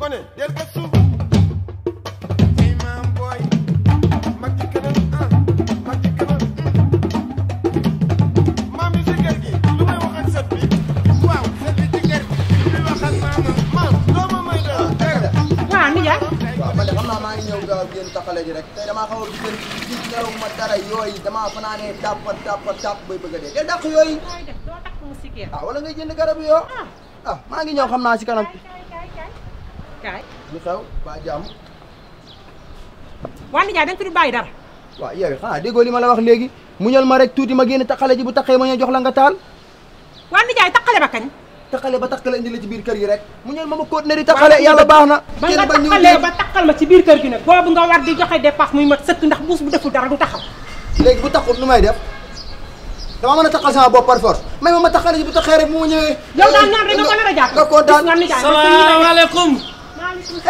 gone del gëstu ay maam booy mag ci kanam ah mag ci kanam maam yi ci kër gi lu may wax ak sët bi waaw sët bi ci kër gi lu wax ak maamam maam doo ma may dara dégg nga waaw nijaay waaw man de xam naa maa ngi ñëw gaaw génn taxale ji rek tey damaa xaw a gisal gis nelaw ma dara yooyu damaa fanaanee tàpp tàpp tàpp bay bëgg a dee del dàq yooyu nooy def doo takk mu sikkeer ah wala ngay jënd garab yoo ah maa ngi ñëw xam naa si kanam kaay lu xew ba jàmm waa nijaay da nga fi du bàyyi dara waaw yow xanaa déggoo li ma la wax léegi muñal ma rek tuuti ma génn taxale ji bu taxee ma ñëw jox la nga taal waa nijaay takkale ba kañ taxale ba taxale indi la ci biir kër gi rek muñal ma ma continuer di taxale yàlla baax na ba kenn nga ba ñëw takkalee ba takkal ma ci biir kër gi nag boobu nga war di joxe dépasse muy mat sëkk ndax buus bu deful dara du taxaw léegi bu taxul nu may def dama mën a taxal sama bopp par force may ma ma taxale ji bu taxee rek bu ma ñëwee yow daal noonu rek nga ko nar a jàpp nga kontaan gis nga nijaay salaamaaleykum maaleykum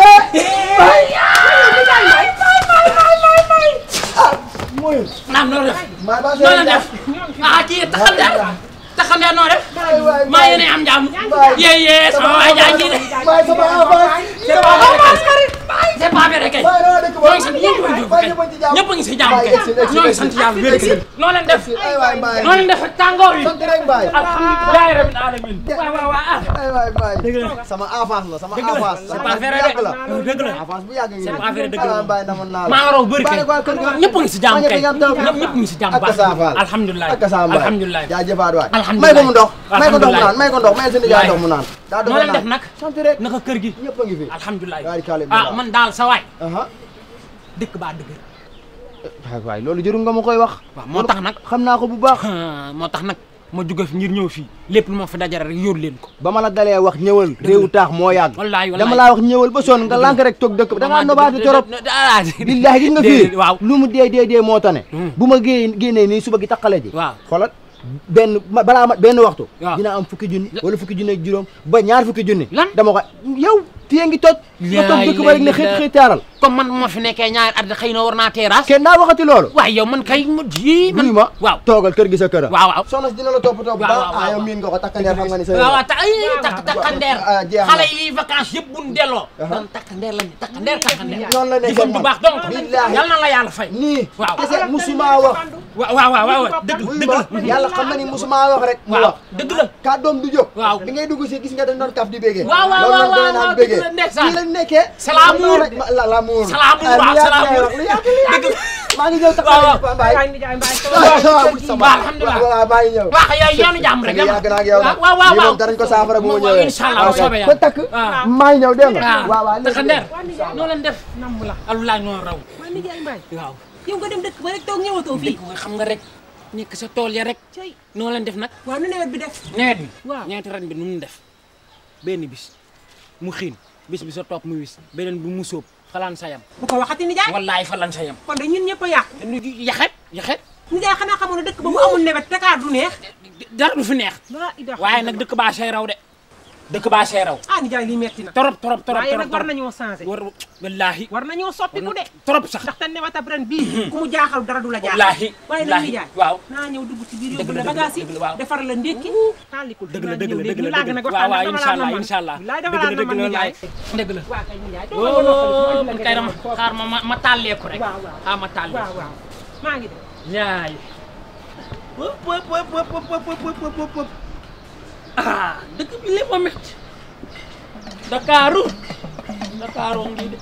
ah mooy naam noo def maa baa noo leen def ah kii taxandeer taxandeer noo def waay waay maa yéene am jàmm waay. yee yee sama waay jaa ngi de waay sama avance c'est pas vrai c'est pas vrai kay waay naa dëkk ñoo ngi sant ñëpp a ngi waay kay ñëpp a ngi ci jàmm ñëpp a ngi si jàmm waay kay egsi egsi ñoo ngi egsi sant yàlla wér kay noo leen def ay waay mbaay noo leen def ak tàngoor yi sant rek mbaay alhamdulilah rabbil alamin waaw waaw waaw ah ay waay mbaay dëgg la sama avance la sama dëgg la avance c'est sama pas avance vrai bu yàgg la de dëgg la avance bu yàgg ngi c'est nii. pas vrai dëgg la ah mbaay namoon naa la maa raw bëri kay Baale waa kër ga. ñëpp a ngi si jàmm Maa kay ñëpp a ngi am taw. ñëpp ñëpp ngi si jàmm ak baax sa faal alhamdulilah ak sa mbaay alhamdulilah jaajëfaat waay Alhamdulilah. may ko mu ndox may ko ndox mu Alhamdulilah. naan may ko ndox may seen jaay ndox mu naan daa noo leen def nag sant rek naka kër gi ñëpp a ngi fi alhamdulilah Yaari kaale bi ah la. man daal sa waay aha dëkk baa dëgg waay waay loolu jërul nga ma koy wax waaw moo tax nag xam naa ko bu baax moo tax nag ma jóge fi ngir ñëw fii lépp lu ma fi dajare rek yóor leen ko ba ma la dalee wax ñëwal réewu taax moo yàgg wallaay wallaay dama laa wax ñëwal ba sonn nga lànk rek toog dëkk ba da ngaa nobaatu torop billahi gis nga fii waaw lu mu dee dee dee moo tane Hmm. bu ma gée génnee nii suba gi taqale ji waaw xoolal benn ma- balaa ma benn waxtu Waaw. dina am fukki junni wala fukki junni ak juróom ba ñaar fukki junni Lan? dama ko yow fii ngi toj nga toog dëkk ba rek ne xëy xëy taaral comme man ma fi nekkee ñaari at xëy na war naa terrasse kenn daa waxati loolu waaye yow man kay ma ji man nuyu ma waaw toogal kër gi sa kër waaw waaw soxna si dina la toppatoo bu Waaw, baax waaw, ah waaw. yow miin nga ko takkandeer xam nga ni sa waaw waaw ta ay takk takkandeer ah, jeex na. xale yi vacances yëpp buñ delloo Aha. dan takkandeer lañ takkandeer takkandeer noonu la nekkee jëfam bu man. baax donc Billaahi. yal na la yàlla fay nii Waaw. kese musuma wax waaw waaw waaw waaw dëgg wuy dëgg ma la yàlla xam na ni musuma wax rek mu waaw wax dëgg la kàddoom du jóg Waaw. bi ngay dugg si gis nga dañ doon kaf di bégee Waaw, waaw, loolu waaw, noonu doy waaw, naan waaw, bégee dëgg la, ndeysaan. fii lañ nekkee C'est l'amour. rek ma- la l'amour C'est l'amour, Ah, waaw, lu c'est yàgg ngay l'amour. wax, lu yàgg lu yàgg Dëgg la. maa ngi ñëw Waaw, taxaw waaw. Paa Mbaye waay nijaay mbaay waaw waaw bu sama Waaw, alhamdulilah. waaw maa ngi ñëw waaw yow yoonu jàmm rek yàgg naa ak yow nag waaw waaw lii waaw moom danañ ko saafara bu ma Waaw, ñëwee incha allah bu Ok. soobee ko yàlla. takk waaw. maa ngi ñëw dégg nga waaw waaw waaw léegi takkandeer léegi. noo leen def namm la alulaay noo raw waa nijaay mbaay waaw yow nga dem dëkk ba rek toog ñëwatoo fii dëkk nga xam nga rek nekk sa tool ya rek cey noo leen def nag waaw nu nawet bi def nawet bi Waaw. ñeenti ren bi nu mu def benn bis mu xiin bis bi sa topp mu wis beneen bi mu sóob falan sa yam bu ko waxati nijaay wallaay falan sa yam kon de ñun ñëpp a yàqu yaxet yaxet nijaay xanaa xamoon ne dëkk ba mu amul nawet Dakar du neex dara du fi neex laa ilaaha waaye nag dëkk baa see raw de dëkk baa see raw ah nijaay lii metti na torop torop torop waaye torop nag war torop nañoo changé war wallaahi war nañoo soppiku de torop sax ndax te newatab ren bii ku mu jaaxal dara du la jaaxal wallaahi waaye nag wallaahi nijaay waaw naa ñëw dugg ci biir Dëgg yóbbu la, la dëgg la, bagage yi dëgg la, waaw. defar la ndékki taalikul dëgg la dëgg la dëgg la laa gën a dëgg la waaw waaw incha allah man incha allah bilaay dëgg dafa la laa dëgg man la nijaay dëgg la waa kay nijaay doo ma wóo noppali man kay dama xaar ma ma ma tàlleeku rek waaw waaw xaar ma tàlleeku waaw waaw maa ngi dem ñaay wëpp wëpp wëpp wëpp wëpp wëpp wëpp wëpp wëpp ah dëkk bi lépp a métti Dakaaru Dakaaru ngi de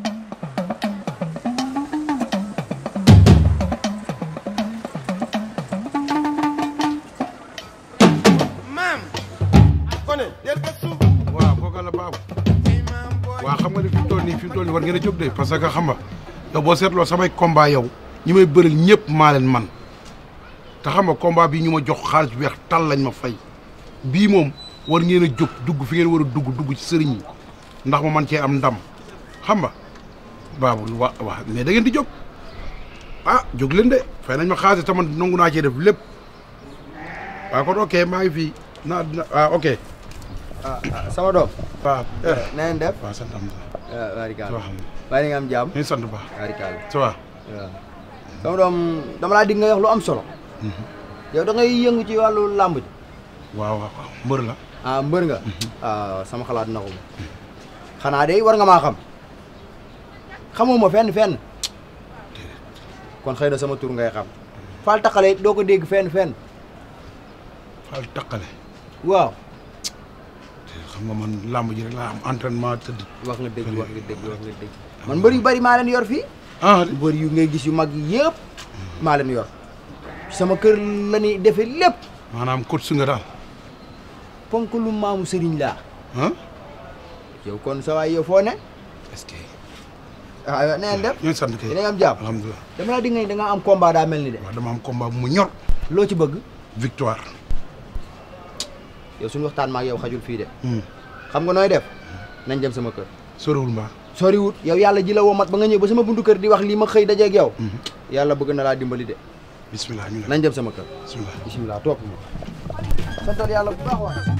maam gone del gëstu waaw kooka la baabu ay maam booy waaw xam nga ni fi mu toll nii fi mu toll nii war ngeen a jóg de parce que xam nga yow boo seetloo samay combat yow ñi may bëril ñëpp maa leen man te xam nga combat bii ñu ma jox xaalis bu weex tal lañ ma fay bii moom war ngeen a jóg dugg fi ngeen war a dugg dugg ci sëriñ yi ndax ma man cee am ndam xam nga baabu wa waa mais da ngeen di jóg ah jóg leen de fay nañ ma xaalis te man nangu naa cee def lépp waaw kon ok maa ngi fii naa na ah ok ah ah, sama doom waaw eh na ngeen def waaw sant am na waaw waarikaal soo xam ne bàyyi nga am jàmm ñu ngi sant bu baax waarikaal ça va waaw sama doom dama laa dig nga wax lu am solo yow da ngay yëngu ci wàllu làmb ji waaw waaw waaw mbër la ah mbër nga ah sama xalaat na ko xanaa day war nga maa xam xamuma fenn fenn kon xëy na sama tur ngay xam Fall Taqale doo ko dégg fenn fenn Fall Taqale waaw xam nga man làmb ji rek laa am entraînement tëdd wax nga dégg wax nga dégg wax nga dégg man mbër yu bari maa leen yor fii ah mbër yu ngay gis yu mag yi yëpp maa leen yor sama kër la ñuy defee lépp maanaam coach su nga daal ponk lu maamu sëriñ laa ah yow kon sa waay yow foo ne est-ce que ah yow neen def ñooy sant kay dina nga am jàmm alhamdulilah dama la di nga da nga am combat daa mel ni de waaw dama am combat bu mu ñor loo ci bëgg victoire yow suñu waxtaan ma ak yow xajul fii de Hmm. xam nga nooy def nañ dem sama kër soriwul mbaa soriwut yow yàlla ji la woo mat ba nga ñëw ba sama buntu kër di wax lii ma xëy dajeeg yow yàlla bëgg na laa dimbali de bismillah ñu ne nañ dem sama kër bismillah bisimilah topp ma santal yàlla bu baax waay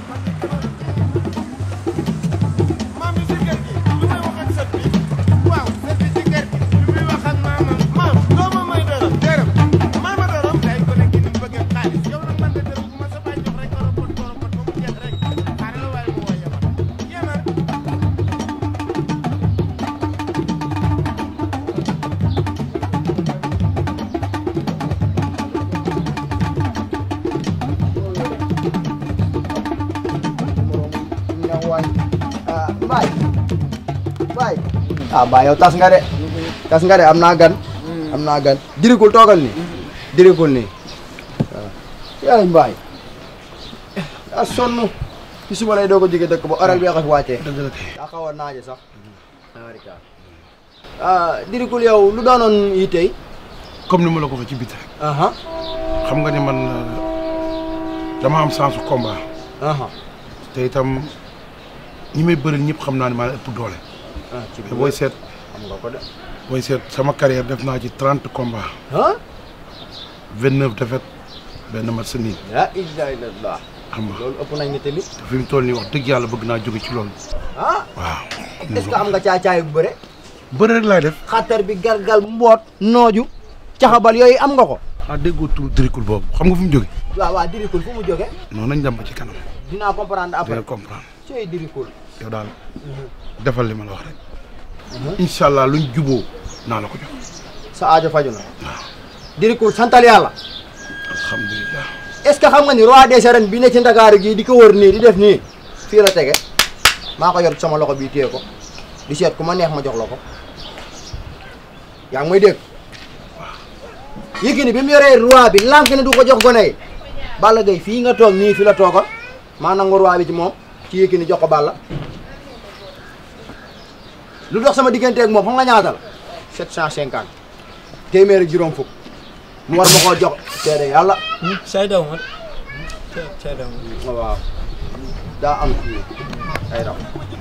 maam bi si kër gi lu may wax ak sët bi waaw sët bi si kër gi lu muy wax ak maamam maam doo ma may dërëm dërëm maama dërëm day ko nekk ni bëgg xaalis yow nag man de dërëm bu ma sa baay jox rek koropot koropot ba mu jeex rek xaaral la waaye mu woo yamar yamar ñaw waay ah Mbaye Mbaye ah Mbaye yow tas nga de tas nga de am naa gan am naa gan dirikul toogal nii dirikul nii waaw yaay Mbaye a sonn ci suba lay doo ko jóge dëkk ba oral bi xas wàccee dëgg la kay daa xaw a naaje sax ah dirikul yow lu doonoon yi tey comme ni ma la ko waxee ci biti rek aha xam nga ne man euh, dama am sens combat aha te itam ñi may bëril ñëpp xam naa ne maa leen ëpp doole ah ci te booy seet xam nga ko de booy seet sama carrière def naa ci trente combats ah vingt neuf défaites benn match sa nii la ilaha illallah xam nga loolu ëpp nañ ne tamit te fi mu toll nii wax dëgg yàlla bëgg naa jóge ci loolu ah waaw est-ce que am nga caacaay bu bëre bëri rek laay def xatar bi galgal mboot nooju caxabal yooyu am nga ko ah déggoo tur dirikul boobu xam nga fu mu jóge waaw waaw dirikul fu mu jóge noonu nañ dem ba ci kanam dinaa comprendre dina après comprendre cooy dirikul yow daal defal li ma la wax rek incha allah luñ juboo naa la ko jox sa aajo faju na dirikul santal yàlla alhamdulilah est-ce que xam nga ni roi des arènes bi ne ci ndakaaru gii di ko wër nii di def nii fii la tege maa ko yor ci sama loxo bii téye ko di seet ku ma neex ma jox la ko yaa ngi may dégg Yékini bi mu yoree roi bi lànk ne du ko jox gone yi Balla Gaye fii nga toog nii fi la toogoon maa nangu roi bi ci moom ci Yékini jox ko Balla lu dox sama digganteeg moom xam nga ñaata la 750 téeméer ak juróom fukk mu war ma koo jox seede yàlla say daw ma say daw ma waaw daa am fii ay raw